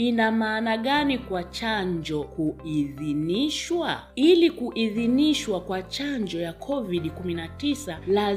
ina maana gani kwa chanjo kuidhinishwa? Ili kuidhinishwa kwa chanjo ya COVID-19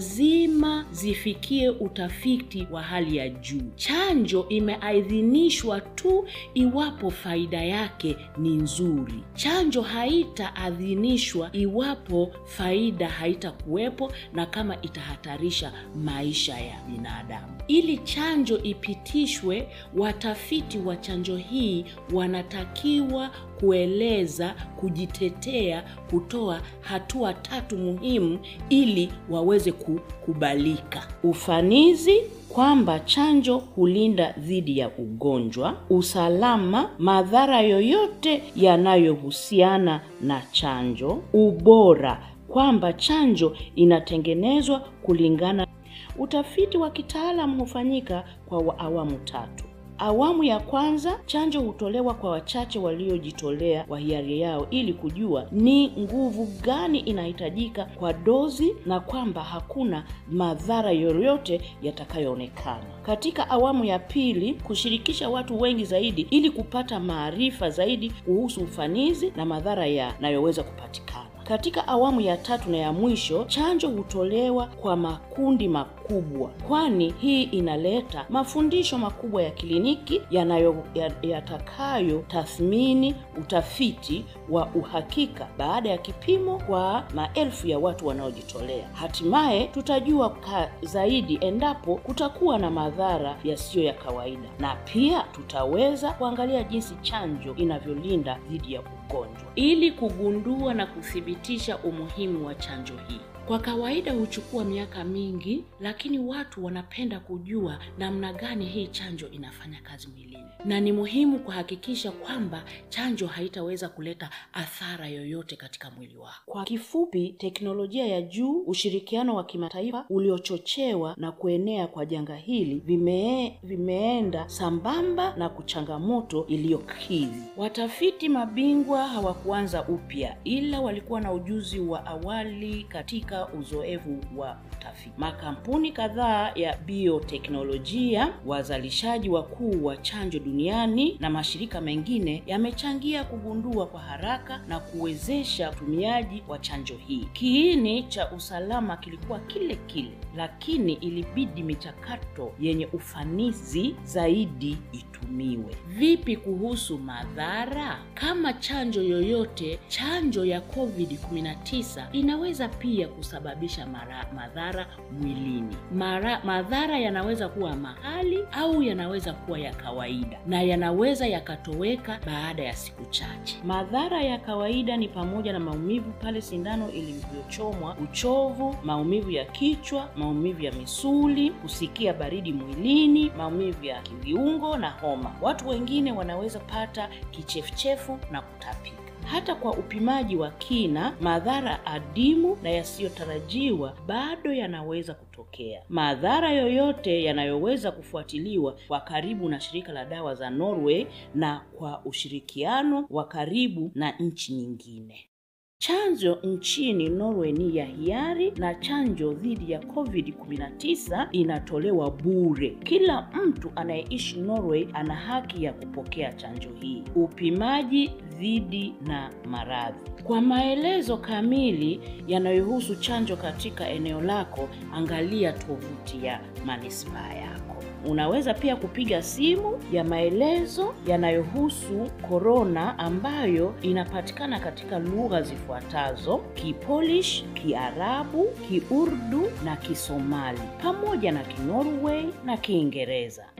lazima zifikie utafiti wa hali ya juu. Chanjo imeidhinishwa tu iwapo faida yake ni nzuri. Chanjo haitaadhinishwa iwapo faida haitakuwepo na kama itahatarisha maisha ya binadamu. Ili chanjo ipitishwe, watafiti wa chanjo hii wanatakiwa kueleza, kujitetea, kutoa hatua tatu muhimu ili waweze kukubalika: ufanisi kwamba chanjo hulinda dhidi ya ugonjwa, usalama, madhara yoyote yanayohusiana na chanjo, ubora kwamba chanjo inatengenezwa kulingana. Utafiti wa kitaalamu hufanyika kwa awamu tatu. Awamu ya kwanza, chanjo hutolewa kwa wachache waliojitolea kwa hiari yao ili kujua ni nguvu gani inahitajika kwa dozi na kwamba hakuna madhara yoyote yatakayoonekana. Katika awamu ya pili, kushirikisha watu wengi zaidi ili kupata maarifa zaidi kuhusu ufanisi na madhara yanayoweza kupatikana. Katika awamu ya tatu na ya mwisho, chanjo hutolewa kwa makundi makubwa, kwani hii inaleta mafundisho makubwa ya kliniki yanayo yatakayo tathmini utafiti wa uhakika baada ya kipimo kwa maelfu ya watu wanaojitolea. Hatimaye tutajua ka zaidi endapo kutakuwa na madhara yasiyo ya kawaida, na pia tutaweza kuangalia jinsi chanjo inavyolinda dhidi ya ugonjwa ili kugundua na kuthibitisha umuhimu wa chanjo hii. Kwa kawaida huchukua miaka mingi, lakini watu wanapenda kujua namna gani hii chanjo inafanya kazi mwilini, na ni muhimu kuhakikisha kwamba chanjo haitaweza kuleta athara yoyote katika mwili wako. Kwa kifupi, teknolojia ya juu, ushirikiano wa kimataifa uliochochewa na kuenea kwa janga hili vime, vimeenda sambamba na kuchangamoto iliyokidhi. Watafiti mabingwa hawakuanza upya, ila walikuwa na ujuzi wa awali katika uzoefu wa utafiti. Makampuni kadhaa ya bioteknolojia, wazalishaji wakuu wa chanjo duniani na mashirika mengine yamechangia kugundua kwa haraka na kuwezesha utumiaji wa chanjo hii. Kiini cha usalama kilikuwa kile kile, lakini ilibidi michakato yenye ufanisi zaidi itumiwe. Vipi kuhusu madhara? Kama chanjo yoyote, chanjo ya COVID-19 inaweza pia kusababisha mara, madhara mwilini. Mara, madhara yanaweza kuwa mahali au yanaweza kuwa ya kawaida na yanaweza yakatoweka baada ya siku chache. Madhara ya kawaida ni pamoja na maumivu pale sindano ilivyochomwa, uchovu, maumivu ya kichwa, maumivu ya misuli, kusikia baridi mwilini, maumivu ya kiviungo na homa. Watu wengine wanaweza pata kichefuchefu na kutapika. Hata kwa upimaji wa kina, madhara adimu na yasiyotarajiwa bado yanaweza kutokea. Madhara yoyote yanayoweza kufuatiliwa kwa karibu na shirika la dawa za Norway na kwa ushirikiano wa karibu na nchi nyingine. Chanjo nchini Norway ni ya hiari na chanjo dhidi ya COVID-19 inatolewa bure. Kila mtu anayeishi Norway ana haki ya kupokea chanjo hii. Upimaji dhidi na maradhi. Kwa maelezo kamili yanayohusu chanjo katika eneo lako, angalia tovuti ya manispaa yako. Unaweza pia kupiga simu ya maelezo yanayohusu korona ambayo inapatikana katika lugha zifuatazo: Kipolish, Kiarabu, Kiurdu na Kisomali pamoja na Kinorway na Kiingereza.